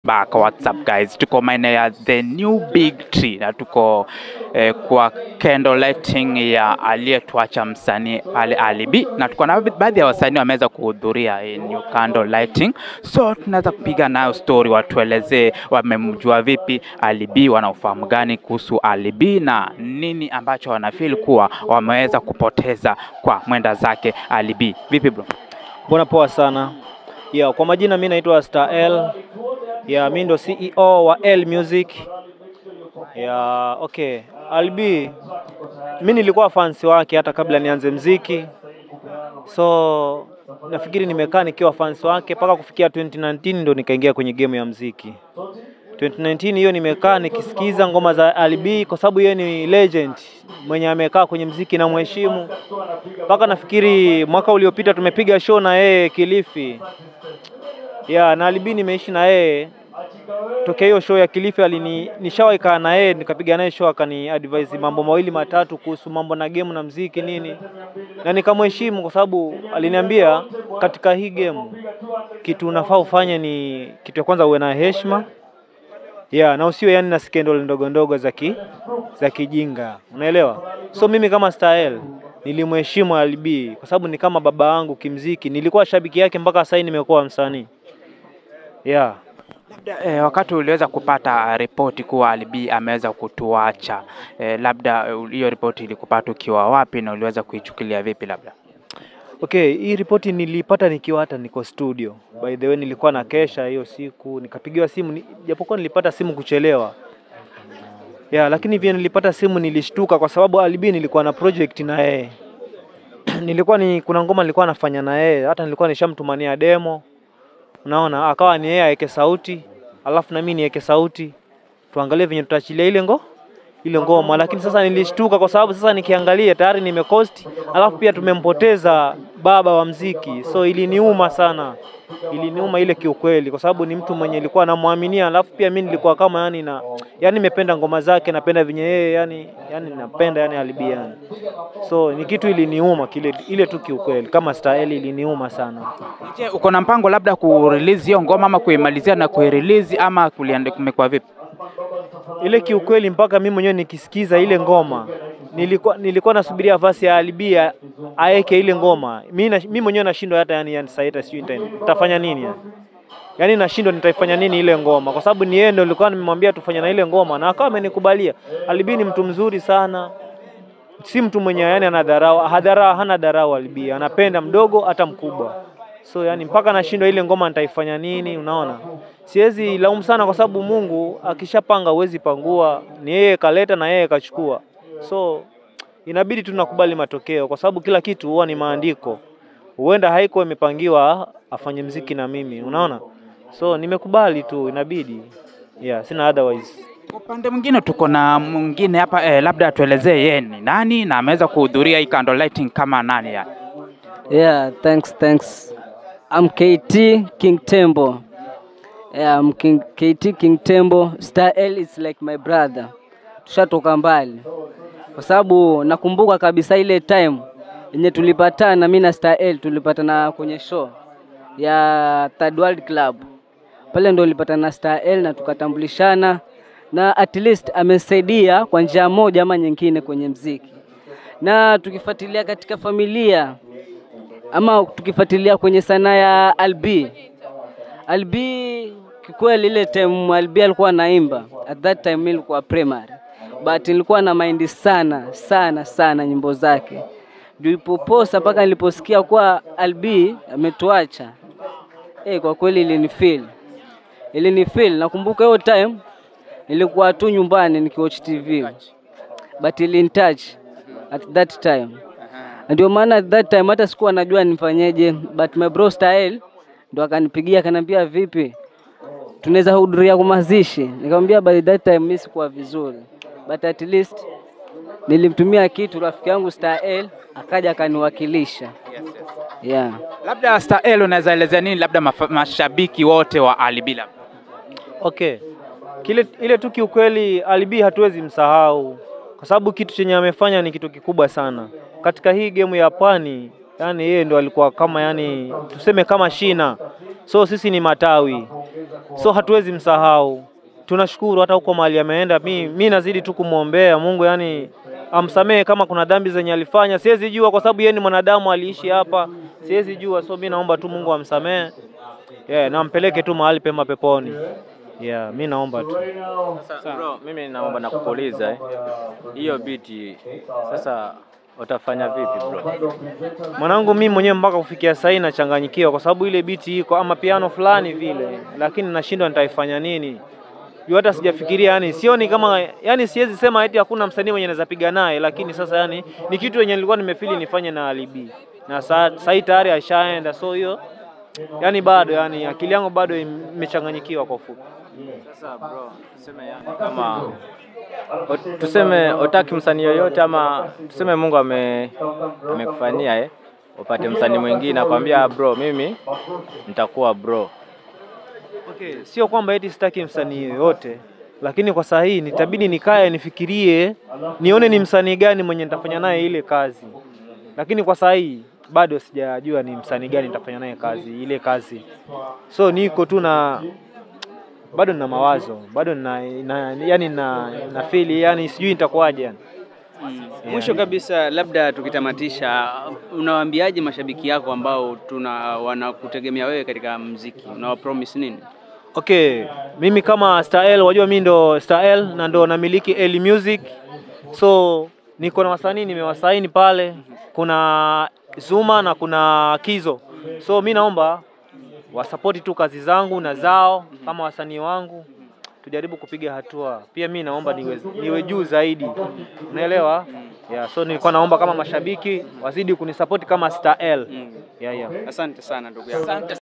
back what's up guys tuko maeneo ya the new big tree na tuko eh, kwa candle lighting ya aliyetuacha msanii pale alibi na tuko na baadhi ya wasanii wameweza kuhudhuria hii new candle lighting so tunaweza kupiga nayo story watuelezee wamemjua vipi alibi wana ufahamu gani kuhusu alibi na nini ambacho wanafeel kuwa wameweza kupoteza kwa mwenda zake alibi vipi bro Mbona poa sana. Yeah, kwa majina mi naitwa Star L. Yeah, mi ndo CEO wa L Music. Yeah, okay. Albi mi nilikuwa fans wake hata kabla nianze mziki. So nafikiri nimekaa nikiwa fans wake mpaka kufikia 2019 ndo nikaingia kwenye game ya mziki. 2019 hiyo nimekaa nikisikiza ngoma za Albi kwa sababu yeye ni legend mwenye amekaa kwenye mziki na mheshimu mpaka nafikiri mwaka uliopita tumepiga show na yeye Kilifi. Yeah, na Alibi nimeishi na yeye tokea hiyo show ya Kilifi, alini nishawahi kaa na yeye nikapiga naye show, akani advise mambo mawili matatu kuhusu mambo na game na mziki nini, na nikamheshimu kwa sababu aliniambia katika hii game kitu unafaa ufanye ni kitu ya kwanza uwe na heshima yeah, na usiwe yani na scandal ndogo ndogo za ki, za kijinga, unaelewa? So mimi kama Stael nilimheshimu Alibi kwa sababu ni kama baba yangu kimziki, nilikuwa shabiki yake mpaka sasa nimekuwa msanii yeah. Labda eh, wakati uliweza kupata ripoti kuwa Alibi ameweza kutuacha eh, labda eh, hiyo ripoti ilikupata ukiwa wapi na uliweza kuichukulia vipi? Labda Okay, hii ripoti nilipata nikiwa hata niko studio. By the way, nilikuwa na kesha hiyo siku, nikapigiwa simu ni, japokuwa nilipata simu kuchelewa. Yeah, lakini vile nilipata simu nilishtuka kwa sababu Alibi nilikuwa na project na yeye. nilikuwa ni kuna ngoma nilikuwa nafanya na yeye, hata nilikuwa nishamtumania demo. Unaona, akawa ni yeye aweke sauti, alafu na mimi niweke sauti. Tuangalie venye tutaachilia ile ngo ile ngoma, lakini sasa nilishtuka kwa sababu sasa nikiangalia tayari nimecost, alafu pia tumempoteza baba wa mziki, so iliniuma sana, iliniuma ile kiukweli, kwa sababu ni mtu mwenye nilikuwa namwaminia, alafu pia mimi nilikuwa kama yani na yani nimependa ngoma zake, napenda venye yeye yani yani napenda yani Alibi yani, so ni kitu iliniuma kile ile tu kiukweli, kama style iliniuma sana. je, uko na mpango labda kurelease hiyo ngoma ama kuimalizia na kuirelease ama kuliende kumekuwa vipi? ile kiukweli, mpaka mimi mwenyewe nikisikiza ile ngoma nilikuwa nilikuwa nasubiria vasi ya Alibi ya- aeke ile ngoma. Mimi na- mimi mwenyewe nashindwa hata yani, yani sasa hata sijui nita- nitafanya nini yani. Yaani nashindwa nitaifanya nini ile ngoma kwa sababu ni yeye ndio nilikuwa nimemwambia tufanye na ile ngoma na akawa amenikubalia. Alibi ni mtu mzuri sana. Si mtu mwenye yani anadharau, hadharau hana dharau Alibi. Anapenda mdogo hata mkubwa. So yani mpaka nashindwa ile ngoma nitaifanya nini, unaona? Siwezi laumu sana kwa sababu Mungu akishapanga huwezi pangua, ni yeye kaleta na yeye kachukua. So inabidi tu nakubali matokeo kwa sababu kila kitu huwa ni maandiko. Huenda haiko imepangiwa afanye mziki na mimi, unaona? So nimekubali tu, inabidi. Yeah, sina otherwise. Kwa upande mwingine tuko na mwingine hapa eh, labda atuelezee yeye ni nani na ameweza kuhudhuria hii candle lighting kama nani yani. Yeah, thanks, thanks. I'm KT King Tembo. Yeah, I'm King, KT King Tembo. Star L is like my brother. Tushatoka mbali, kwa sababu nakumbuka kabisa ile time yenye tulipatana mimi na Star L, tulipatana kwenye show ya Third World Club. Pale ndo nilipatana na Star L na tukatambulishana, na at least amesaidia kwa njia moja ama nyingine kwenye mziki, na tukifuatilia katika familia ama tukifuatilia kwenye sanaa ya Albi. Albi kikweli, ile time Albi alikuwa anaimba, at that time mimi nilikuwa primary, but nilikuwa na mind sana sana sana nyimbo zake, nilipoposa mpaka niliposikia kuwa Albi ametuacha. Eh, kwa kweli ilinifeel, ilinifeel. Nakumbuka hiyo time nilikuwa tu nyumbani nikiwatch TV, but ilinitouch at that time ndio maana at that time hata sikuwa najua nifanyeje, but my bro Style ndo akanipigia akaniambia, vipi, tunaweza hudhuria kwa mazishi? Nikamwambia by that time mimi sikuwa vizuri, but at least nilimtumia kitu rafiki yangu Style akaja akaniwakilisha. Yeah. Labda Star L unaweza elezea nini labda mafa- mashabiki wote wa Alibi labda? Okay. Kile ile tu kiukweli Alibi hatuwezi msahau kwa sababu kitu chenye amefanya ni kitu kikubwa sana katika hii game ya pwani. Yani yeye ndo alikuwa kama yani tuseme kama shina, so sisi ni matawi. so hatuwezi msahau. Tunashukuru hata huko mahali ameenda, mi, mi nazidi tu kumwombea Mungu, yani amsamehe kama kuna dhambi zenye alifanya, siwezi jua kwa sababu yeye ni mwanadamu, aliishi hapa, siwezi jua, so mi naomba tu Mungu amsamehe, yeah, na ampeleke tu mahali pema peponi. Yeah, mi naomba tu. Sasa bro, mimi naomba nakuuliza eh, hiyo biti sasa utafanya vipi bro? Mwanangu, mimi mwenyewe mpaka kufikia sasa nachanganyikiwa, kwa sababu ile biti iko ama piano fulani vile, lakini nashindwa nitaifanya nini juu hata sijafikiria, yani sioni kama, yani siwezi sema eti hakuna msanii mwenye naweza piga naye, lakini sasa yani ni kitu yenye nilikuwa nimefili nifanye na Alibi na sa- sasa hii tayari ashaenda, so hiyo yani bado yani akili yangu bado imechanganyikiwa kwa ufupi. Sasa bro, tuseme yani kama o- tuseme utaki msanii yoyote ama tuseme Mungu ame amekufanyia eh, upate msanii mwingine akwambia bro, mimi nitakuwa bro. Okay, sio kwamba eti sitaki msanii yoyote, lakini kwa saa hii nitabidi nikae nifikirie, nione ni msanii gani mwenye nitafanya naye ile kazi, lakini kwa saa hii bado sijajua ni msanii gani nitafanya naye kazi ile kazi, so niko tu na bado nina mawazo bado na, na yani na, na feel yani sijui nitakuwaje yani. Mwisho kabisa, labda tukitamatisha, unawaambiaje mashabiki yako ambao tuna wanakutegemea wewe katika mziki, unawapromise nini? Okay, mimi kama Star L, wajua mimi ndo Star L na ndo namiliki L Music. So niko na wasanii nimewasaini pale, kuna Zuma na kuna Kizo. So mi naomba wasapoti tu kazi zangu na zao kama wasanii wangu, tujaribu kupiga hatua. Pia mi naomba niwe, niwe juu zaidi, unaelewa? Yeah, so nilikuwa naomba kama mashabiki wazidi kunisapoti kama Star L. Yeah, yeah. Asante sana ndugu yangu.